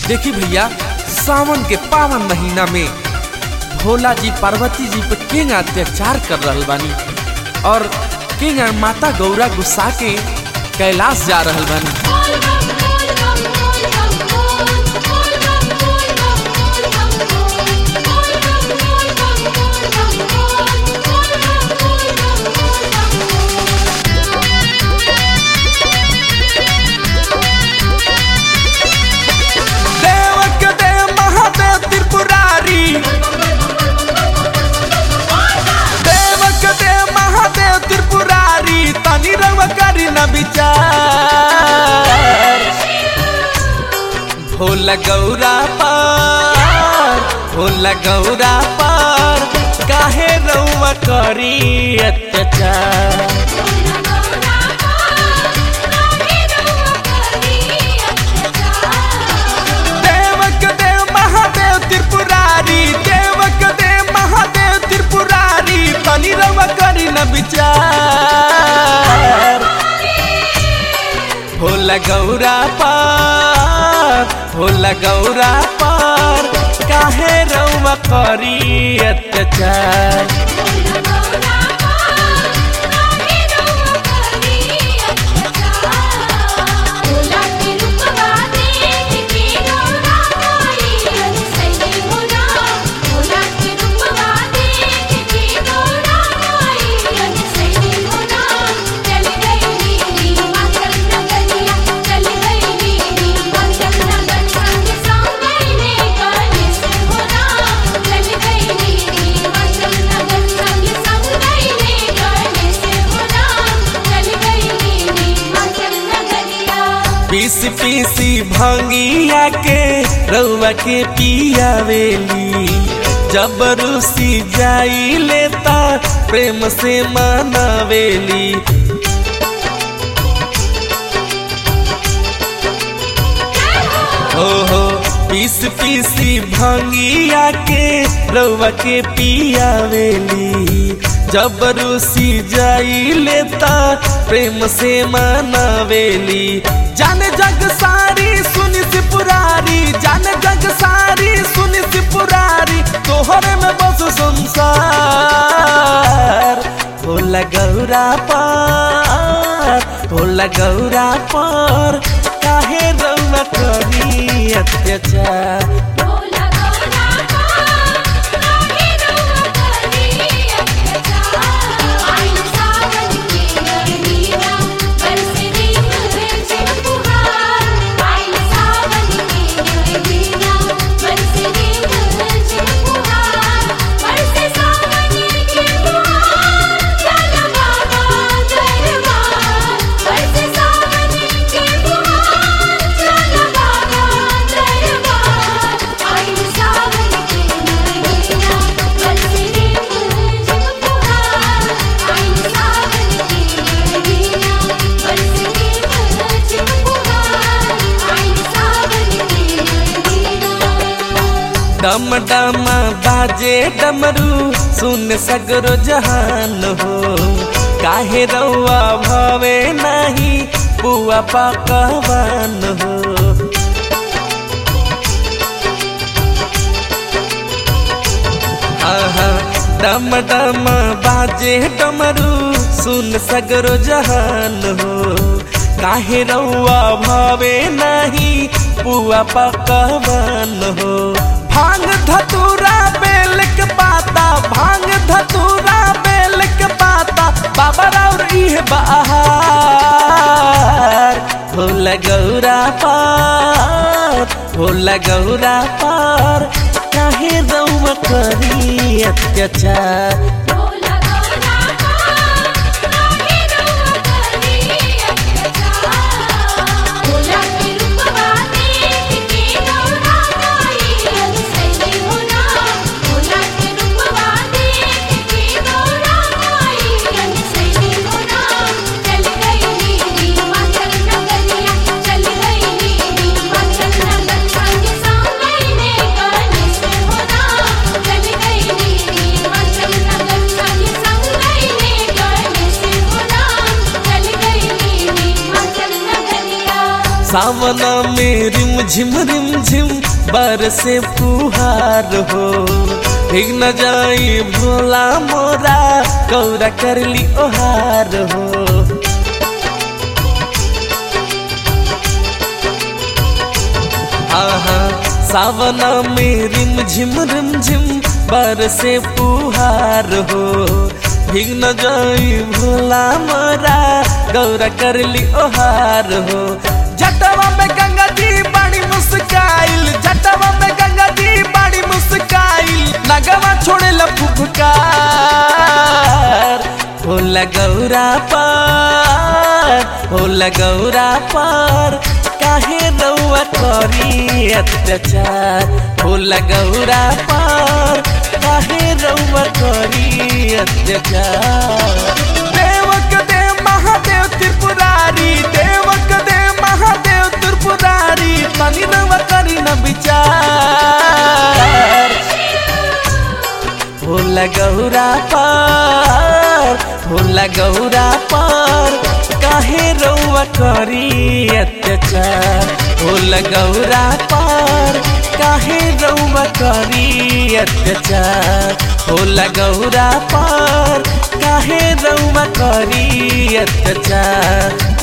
देखी भैया सावन के पावन महीना में भोला जी पार्वती जी पे किंग अत्याचार कर रहल बानी और किंग माता गौरा गुस्सा के कैलाश जा रहल बानी देवक देव महादेव त्रिपुरारी देवक देव महादेव त्रिपुरारी तनी रव करी न विचार भोला गौरा पार भोला गौरा पार काहे रउआ करी अत्याचार देवक देव महादेव त्रिपुरारी देवक देव महादेव त्रिपुरारी तनी रव करी न विचार भोला गौरा पार भोला गौरा पार काहे रउआ करी अत्याचार पीस पीसी भंगिया के रउआ के पियावेली जबरूसी जाई लेता प्रेम से मनावेली ओहो पीस पीसी भंगिया के रउआ के पियावेली जबरूसी जाई लेता प्रेम से मनावेली जान जग सारी सुनी से पुरारी जान जग सारी सुनी से पुरारी तोहरे में बस संसार भोला गौरा पार भोला गौरा पार काहे रउआ करी अत्याचार डम डम बाजे डमरू सुन सगरो जहान हो काहे रउआ भवे नहीं पुआ पकवान हो आहा, डम डम बाजे डमरू सुन सगरो जहान हो काहे रउआ भवे नहीं पुआ पकवान हो भांग धतूरा बेल के पाता भांग धतूरा बेल के पाता बाबा और इह बहार भोला गौरा पार भोला गौरा पार काहे रउआ करी अत्याचार चल गई सावन में रिम झिम रिम झिम बरसे फुहार हो भीग न जाई भोला मोरा गौरा करली ओहार हो आहा सावन में रिम झिम रिम झिम बरसे फुहार हो भीग न जाई भोला मोरा गौरा करली ओहार हो जटवा में गंगा जी बड़ी मुस्काइल जटवा में गंगा जी बड़ी मुस्काइल नगवा छोड़े लफुफकार भोला गौरा पार भोला गौरा पार काहे रउआ करी अत्याचार भोला गौरा पार काहे रउआ करी अत्याचार देवक देव महादेव त्रिपुरारी देवक देव महादेव त्रिपुरारी तनी रउआ करी न विचार भोला गौरा पार भोला गौरा पार काहे रउआ करी अत्याचार भोला गौरा पार काहे रउआ करी अत्याचार भोला गौरा पार काहे रउआ करी अत्याचार